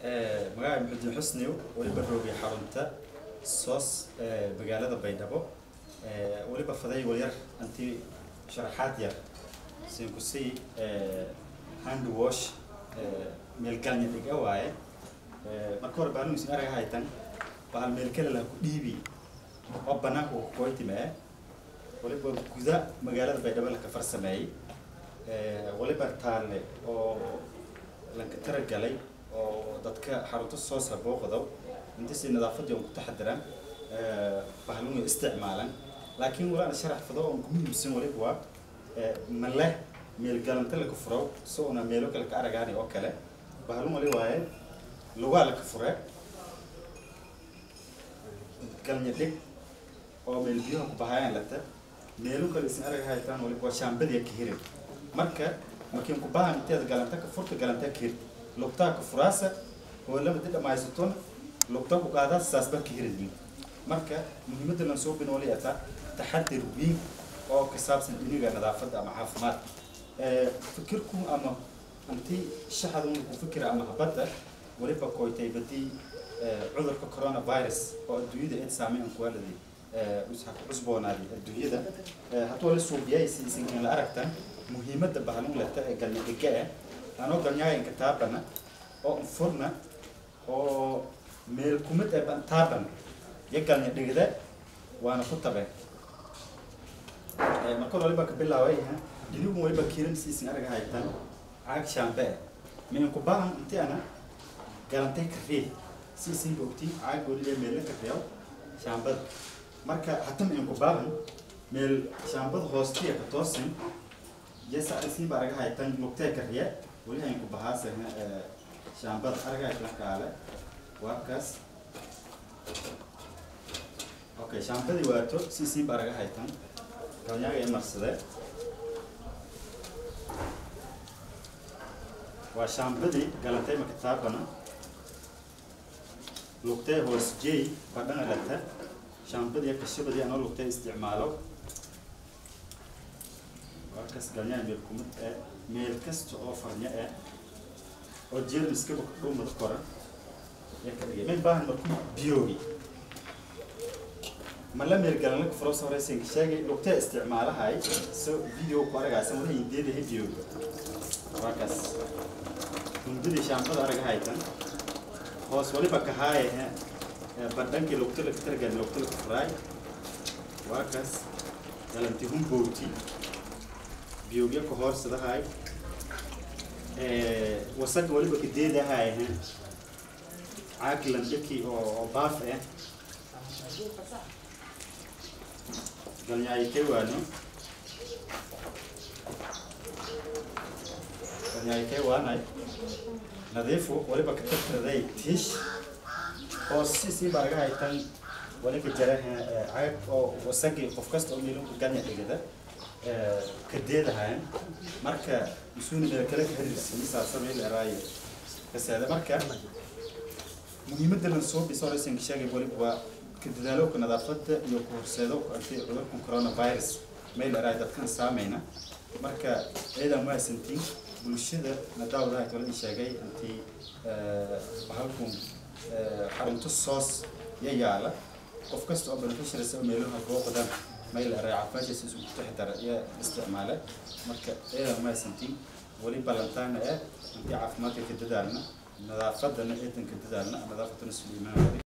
magaca maxudiin xusniw weliba roogi xarunta soos magaalada baydhabo weliba faday walyar anti sharaxaad yar sinkusii hand wash meelgalnya dhiga waaye marka hore baalugisin araga haytan bahal meelkale laha ku dhiibi oo banaanka uu kukoytime waliba guda magaalada baydhabo laka farsameeyey waliba taale oo lanka taragalay oo dadka xarunta soosa booqdow intasi nadaafadii on ku taxadiran bahalunu isticmaalan laakiin walaana sharax fado on ku muhiimsan waliba waa maleh meel galanta laka furo si una meelo kale ka aragaani oo kale bahalun wali waaye lugaa laka fure galnya dhig oo meel biyaha ku bahayaan lata meelu kale isin araga haytaan waliba waa shaambadiya ka hirin marka markiin ku bahan inteeda galanta ka furta galanta ka hir lugtaa ka furaasa oo lama di dhamaysatona lugta ku qaadaa saasba ka hirin marka muhiimadda lan soo binooli ata taxadir weyn oo ka saabsan iniga nadaafadda ama caafimaad fikirku ama anti shaxada ku fikira ama habadda waliba koytay badii cudurka coronavirus oo adduunyada eed saameyn ku waaladi cusboonaaday adduunyada hadduu la suubiyay siisinkan la aragtan muhiimadda bahalun leta ee galnya dhiga eh anoo galnyaayanka taabana oo furna oo meel kumid ee taaban iyo galnya dhigda waana ku tabe marka waliba ka bilaaway inigu waliba kiiran siisin araga haytan caag shaambe eh min ku baahan inti ana galantay kafee siisin bogti caag waliba meel ka reeyo shaambada marka hatam in ku baahan meel shaambada hoostiya ka toosin yesa siin baa araga haytan lugtee ka riya wali hayn ku bahaase shaambada araga haytan kaale waa kaas okay shaambadii waato si siin baa araga haytan galnyaaga ee marsade waa shaambadii galantay maka taabana lugtee hoos jeey badhana lata shaambadii kashabadii anoo lugtee isticmaalo warkas galnyaa meel kumid ee meel kasta oo farnya eh oo jeermiskaba dhumada koran ee ka dhigay may baahan marku biyoogi mala meel galan laka furo sawraysan sheegay lugtee isticmaalahay so video ku aragaysan wala hindeedahay biyooga warkas hundadii shaambada araga haytan hoos waliba kahaaye badhankii lugta laka targan lugta laka furaay warkas galanti humbowti biyogya ka hoorsadahay wasaga waliba kadeedahay caaglan dhaki oo baaf eh galnyaayikay waano galnyaayikay waanay nadiifu waliba ka tirtiraday tiish oo si sii baa laga haytan waliba jara caag oo wasagii qof kasta oo meelunka ganya dhigada kadeedahayn marka isuuni meel kale ka xiriirsiisaasa meel eraayo kaseeda marka muhiimadda lan soo biso raysanka sheegay waliba waa ka dadaalowka nadaafadda iyo ku horseedo anti cudurkan coronavirus meel eraayo dadkan saameyna marka ciidan mahadsantiin bulshada nadaawadaha kala sheegay anti bahalkun xarunto soos ya yaala qof kasta oo beneficiaries oo meelaha booqdan meel raacafaashiisa isku taxdara iyo isticmaale marka eedan mahadsantiin weli ballantaana eh intii caafimaadka ka dadaalna nadaafadana eedan ka dadaalna nadaafadana suliimaan